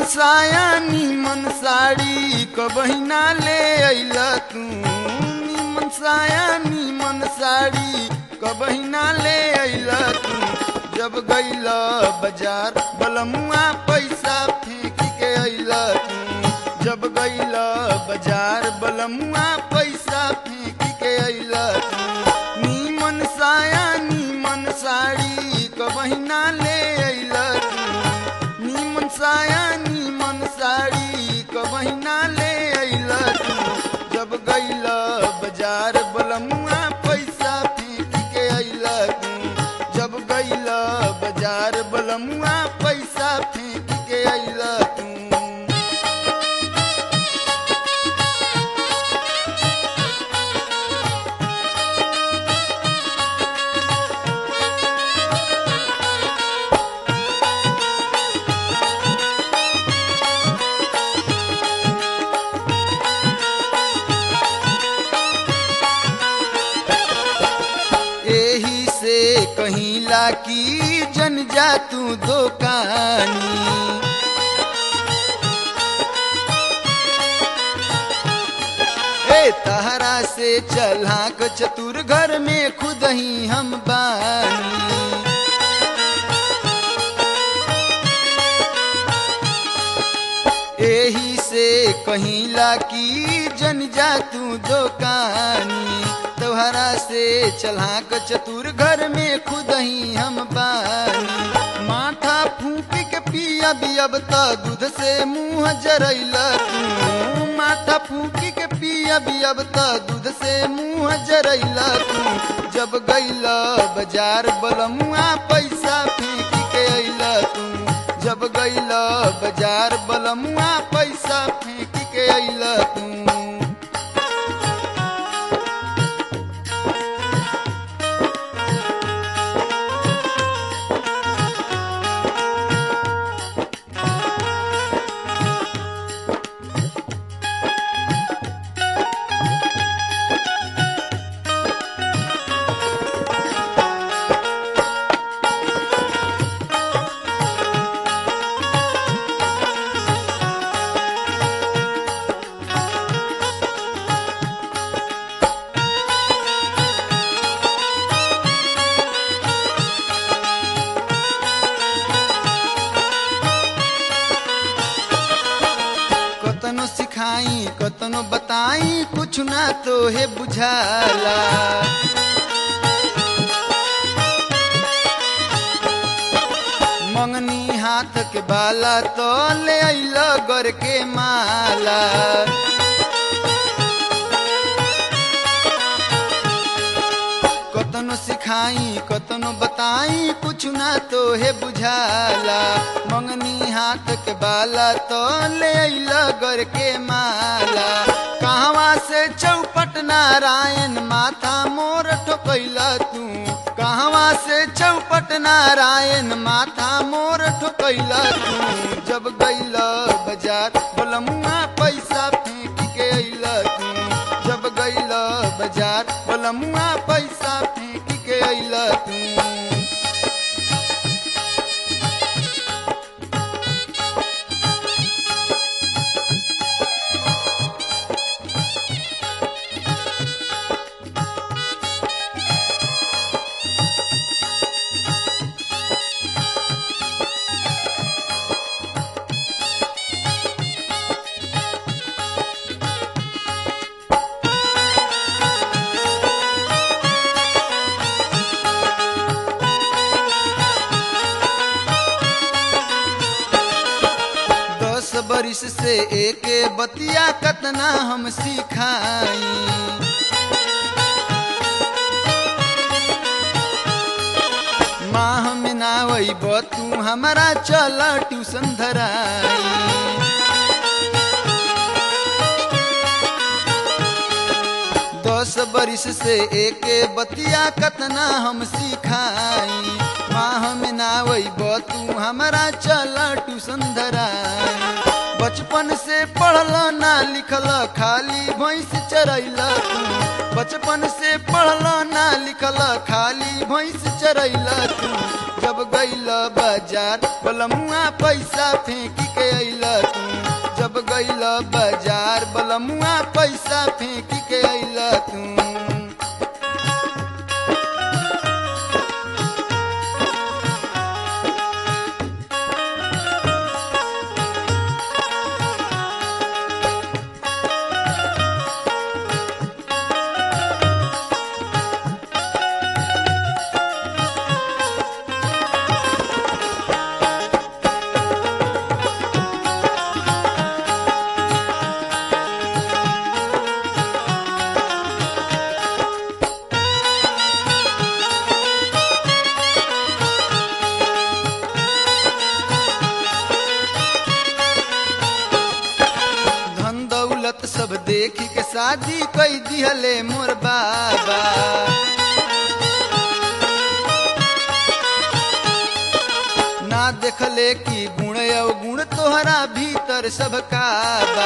साया नीमन साड़ी कबहिना ले अइल तू नीमन साया नीमन साड़ी कबहिना ले अइल तू जब गइल बाजार बलमुआ पैसा फेंक के अइल तू जब गइल बाजार बलमुआ पैसा फेंक के अइल तू नीमन साया नीमन साड़ी कबहिना ले अइल तू नीमन साया नीमन साड़ी कबहिना ले अइल तू जब गइल बाजार बलमुआ पैसा फेंक के अइल तू जब गइल बाजार बलमुआ पैसा फेंक के अइल तू एही से कहिला की जन जा तू दुकानी ए तहरा से चला क चतुर घर में खुद ही हम बानी एही से कहिला की जन जा तू दुकानी तोहरा से चला क चतुर घर में खुद ही हम बानी माथा फूक के पिया भी अब त दूध से मुंह जरैल तू माथा फूक के पिया भी अब त दूध से मुंह जरैल तू जब गइल बाजार बलमुआ पैसा फेंक के अइल तू जब गइल बाजार बलमुआ पैसा फेंक के अइल तू कतनो सिखाई कतनो बताई कुछ ना तो है बुझाला मंगनी हाथ के बाला तो ले अइल गर के माला कतनो सिखाई कतनो बताई कुछ ना तो है बुझाला मंगनी हाथ के बाला तो ले अइल गर के माला कहवा से चौपट नारायण माथा मोर ठोकैल तू कहवा से चौपट नारायण माथा मोर ठोकैल तू जब गइल बाजार बलमुआ पैसा फेंक के अइल तू जब गइल बाजार बलमुआ पैसा फेंक के अइल तू दस बरिस से एक बतिया कतना हम सिखाई माह में ना वैब तू हमारा चल ट्यूशन धराई दस बरिस से एक बतिया कतना हम सिखाई माह में ना वैब तू हमारा चल ट्यूशन धराई बचपन से पढ़ल ना लिखल खाली भैंस चरैल तू बचपन से पढ़ल ना लिखल खाली भैंस चरैल तू जब गईल बाजार बलमुआ पैसा फेंक के अइल तू जब गईल बाजार बलमुआ पैसा फेंक के अइल तू धन दौलत सब देखी के शादी कई दिहले मोर बाबा ना देखले कि गुण अवगुण तोहरा भीतर सब का बा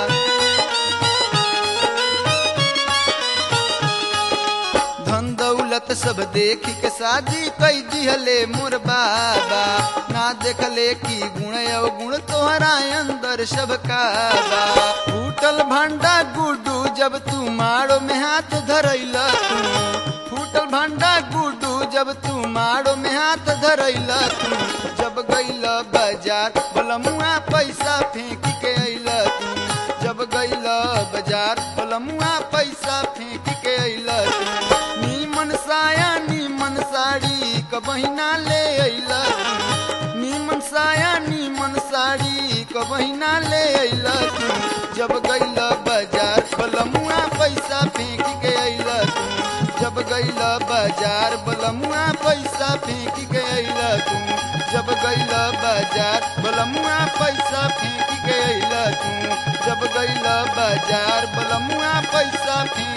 धन दौलत सब देखी के शादी कई दिहले मोर बाबा ना देखले कि गुण अवगुण तोहरा अंदर सब का बा फूटल भांडा गुडू जब तू मारो में हाथ धरैल तू फूटल भांडा गुडू जब तू मारो में हाथ धरैल तू जब गईल बाजार बलमुआ पैसा फेंक के अइल तू जब गईल बाजार बलमुआ पैसा फेंक के अइल तू नीमन साया नीमन साड़ी क बहिना ले अइल तू नीमन साया नीमन साड़ी क बहिना ले अइल तू जब गईल बाजार बलमुआ पैसा फेंक के अइल तू जब गईल बाजार बलमुआ पैसा फेंक के अइल तू जब गईल बाजार बलमुआ पैसा फेंक के अइल तू जब गईल बाजार बलमुआ पैसा फेंक